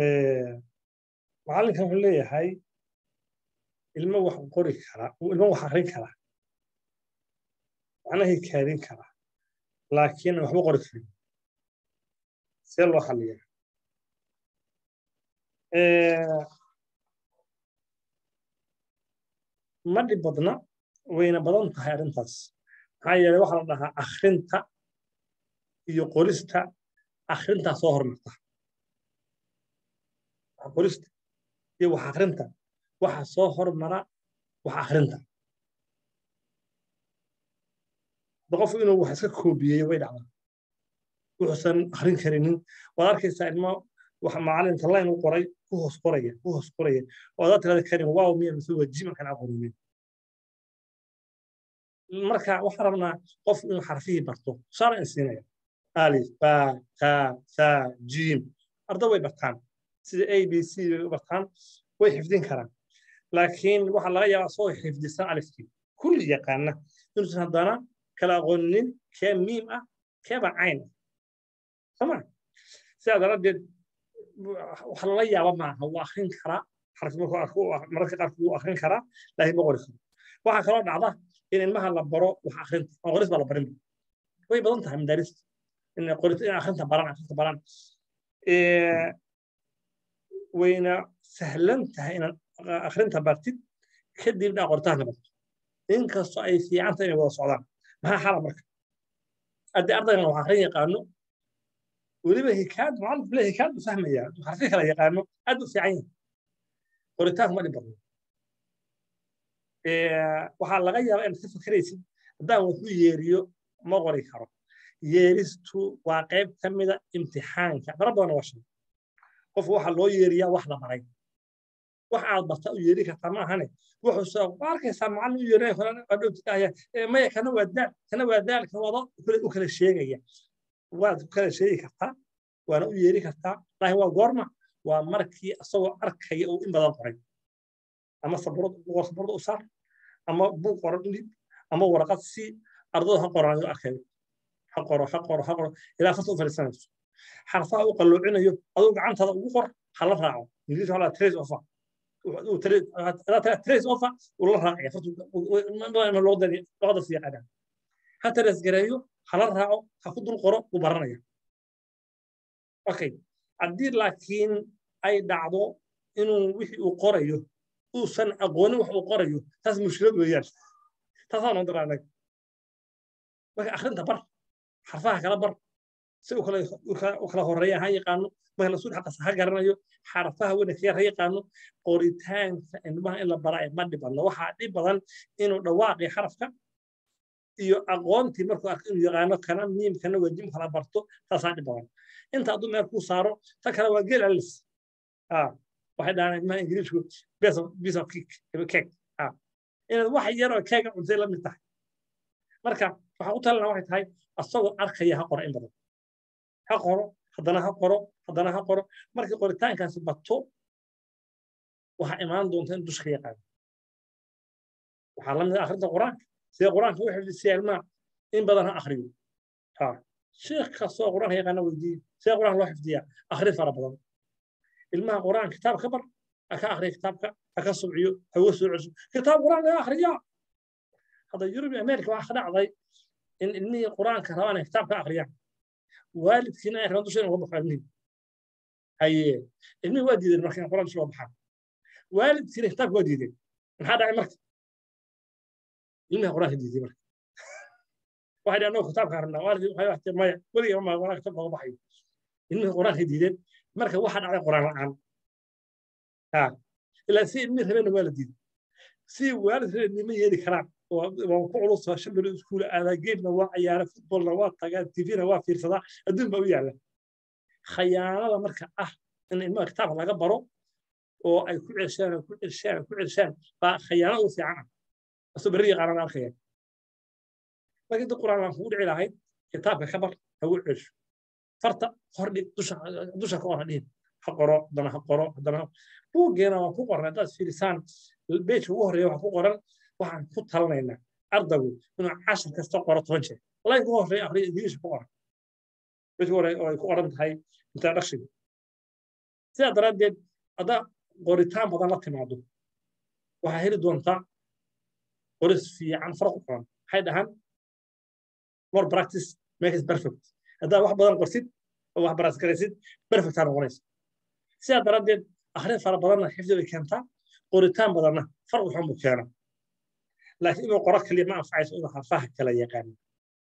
macallinkan wuxuu leeyahay ilmo wax qori kara ilmo wax akrin kara macnahay kaadin kara laakiin waxba qori karin see loo xalliya ma dhib badna wayna badan tahay arrintaas maxaa yeelay waxaa la dhahaa akhrinta iyo qorista akhrintaa soo hormarta qorista iyo wax akhrinta waxa soo hormara wax akhrinta qof inuu wax iska koobiyeeyo way dhacdaa wuxuusan akhrin karinin waad arkaysaa ilmo wax macalinta layn u qoray ku hoos qoraya ku hoos qoraya oo adaa tirada karin waaw miya mise waa ji markaan aqooninin marka waxaan rabnaa qof inuu xarfihii barto tusaale in siinaya alif ba ta sa jim arda way bartaan sida a b c way u bartaan way xifdin karaan laakiin waxaa laga yaabaa soo xifdisan alifkii kulli yaqaana inuusan haddana kala aqooninin kee miim ah keeba cayn ah soma sidaa daraaddeed wax lala yaaba maaha wuu akrin karaa mararka qaarkood wuu akrin karaa laakiin ma qori karo waxaa kaloo dhacda in ilmaha la baro wax akrinta oo qoris baa la barin way badan tahay madaarista in qorita in akrinta baran akrinta baran wayna sahlan tahay inaad akrinta bartid kadib dhaa qoritaanka barto inkastoo ay fiicanta inay wada socdaan maxaa xala marka haddii ardaygan wax akrin yaqaano weliba hikaad macalinku le hikaad u fahmaya xarfi kala yaqaano aad u fiican yahay qoritaanku ma dhib badno waxaa laga yaabaa inaad ka fakeraysid haddaan wax u yeeriyo ma qori karo yeeristu waa qayb ka mida imtixaanka mara badan waa shay qofku waxaa loo yeeriyaa wax la baray wax aad barta u yeeri kartaa ma ahane wuxuuse waa arkaysaa macallin u yeerinaya maya kana waa daal kana waa daalka wado u kala sheegaya waad ku kala sheegi kartaa waana u yeeri kartaa laakiin waa goorma waa markii asagoo arkaya uu in badan qoray ama sabrada u saar ama buug qoran udhib ama waraqad si ardada ha qoranayo arkayo ha qoro ha qoro ha qoro ilaa farta u fadhiisanayso xarfaha u qalloocinayo aduu gacantaada ugu qor ha la raaco ingiliis waxaa lahaa trace offer trace offer uu la raacaya luqada si yaqaanaa ha trace gareeyo ha la raaco ha ku dul qoro uu baranaya okay haddii laakiin ay dhacdo inuu wixii uu qorayo uusan aqoonin wax uu qorayo taas mushkilad weeyaan taasaan noo daraa anaga marka akhrinta bar xarfaha kala bar si u kala horeeya ha yaqaano marka lasuul xaqasa ha garanayo xarfaha wanaagsan ha yaqaano qoritaanka ilmaha in la bara ma dhibadno waxaa dhib badan inuu dhawaaqi xarafka iyo aqoontii markuu arko inuu yaqaano kana miim kana wajim kala barto taasaa dhib badan inta hadduu meel kuu saaro ta kale waa geel alis waxay dhahaan ilmaha ingiriisku piece of cake inaad wax yar oo keega cuntay la mid tahay marka waxaa u talana waxay tahay asagoo arkaya ha qoro in badan ha qoro haddana ha qoro haddana ha qoro markii qoritaankaasi bato waxaa imaan doonta in dushka yaqaano waxaa la mid ah akhrinta qur-aanka sida qur-aanka u xifdisiya ilmaha in badan ha akhriyo sheekh kastoo qur-aanka yaqaana weydiiye sida qur-aanka loo xifdiyaa akhrin fara badan ilmaha qur'aan kitaab ka bar ha ka akhriya kitaabka ha ka subciyo ha uga soo cesho kitaab qur'aan laga akhriya hadda yurub iyo america waxaa ka dhacday in ilmihii qur'aanka rabaan ay kitaab ka akhriyaan waalidkiina ay rabaan dusha in uga baxo ilmihii haye ilmihii waa diideen marka in qur'aan dusha uga baxaan waalidkiina kitaabka waa diideen maxaa dhacay marka ilmihii qur'aanka diiday marka waxay dhaheen annagu kitaabka rabnaa waalidkii waxay waxtay maya weligaa ma qur'aan kitaabka uga baxayo ilmihii qur'aanka diideen marka waxa dhacay quraan la'aan ilaa si ilmi rabeenna waa la diiday si waalid rabeen nima yeeli karaan waa ku culus shan bilo iskuul aadaa geemna waa cayaara futbolna waa tagaa tvna waa fiirsadaa adduun baa u yaala khayaanada marka ah in ilmaha kitaabka laga baro oo ay ku celshaan ku celshaan ku celshaan baa khayaano u fiican ah asoo berri yaqaanaan arkaya laakiin dad quraan laan kugu dhici lahayd kitaabka ka bar hagu celsho farta hordhig dusha dusha ka hor dhihin ha qoro haddana ha qoro haddana buuggeena waan ku qoran haddaad fiirisaan beejka ugu horreeya waxaa ku qoran waxaan ku talanaynaa ardaygu inuu cashar kasta qoro toban jeer laynka ugu horreeya akhriya ingiliisha ku qoran beejka hore oo ay ku qoran tahay introduction sidaa daraaddeed haddaa qoritaan badan la timaado waxaa heli doontaa qoris fiican faraq u qoran maxay dhahaan more practice makes perfect haddaa wax badan qorsid oo wax baraasgaraysid perfectaa noqonaysa sidaa daraaddeed akhrin fara badanna xifdi bay keentaa qoritaan badanna farq xun buu keena laakiin inuu qoro kaliya ma anfacayso inuu harfaha kala yaqaano